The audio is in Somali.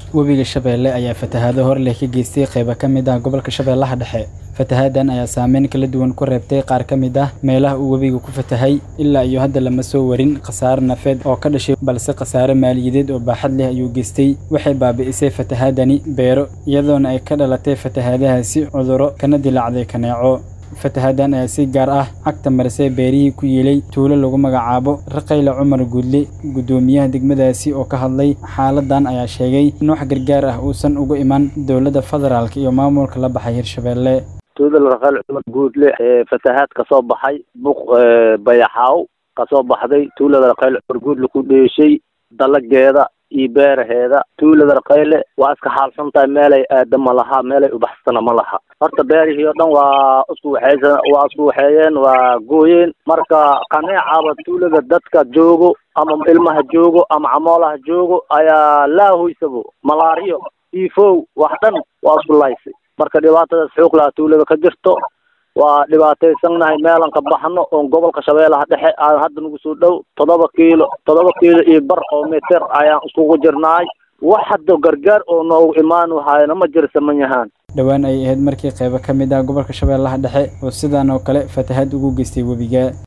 webiga shabeelle ayaa fatahaado hor leh ka geystay qaybo ka mid ah gobolka shabeellaha dhexe fatahaadan ayaa saameyn kala duwan ku reebtay qaar ka mid ah meelaha uu webiga ku fatahay ilaa iyo hadda lama soo warin khasaare nafeed oo ka dhashay balse khasaare maaliyadeed oo baaxad leh ayuu geystay waxay baabi'isay fatahaadani beero iyadoona ay ka dhalatay fatahaadahaasi cudurro kana dilaacday kaneeco fatahaaddan ayaa si gaar ah cagta marisay beerihii ku yiilay tuulo lagu magacaabo raqayle cumar guudle guddoomiyaha degmadaasi oo ka hadlay xaaladan ayaa sheegay in wax gargaar ah uusan uga iman dowladda federaalk iyo maamulka la baxay hirshabeelle tuulada raqayle cumar guudle ee fatahaad kasoo baxay buq bayaxaaw kasoo baxday tuulada raqayle cumar guudle ku dheeshay dalageeda iyo beeraheeda tuulada raqayle waa iska xaalsan tahay meelay aada ma laha meelay ubaxsana ma laha horta beerihii oo dhan waa isku waxaysa waa isku waxeeyeen waa gooyeen marka kaneecaba tuulada dadka joogo ama ilmaha joogo ama camoolaha joogo ayaa laahoysabo malaariyo tifow wax dhan waa isku laysay marka dhibaatadaas xoog laha tuulada ka jirto waa dhibaataysannahay meelan ka baxno oon gobolka shabeellaha dhexe aan hadda nagu soo dhow toddoba kiilo toddoba kiilo iyo bar oo meter ayaan iskugu jirnaay wax hadda gargaar oo noogu imaan wahaayana ma jirsa ma yahaan dhowaan ay ahayd markii qaybo ka mid ah gobolka shabeellaha dhexe oo sidan oo kale fatahaad ugu geystay webiga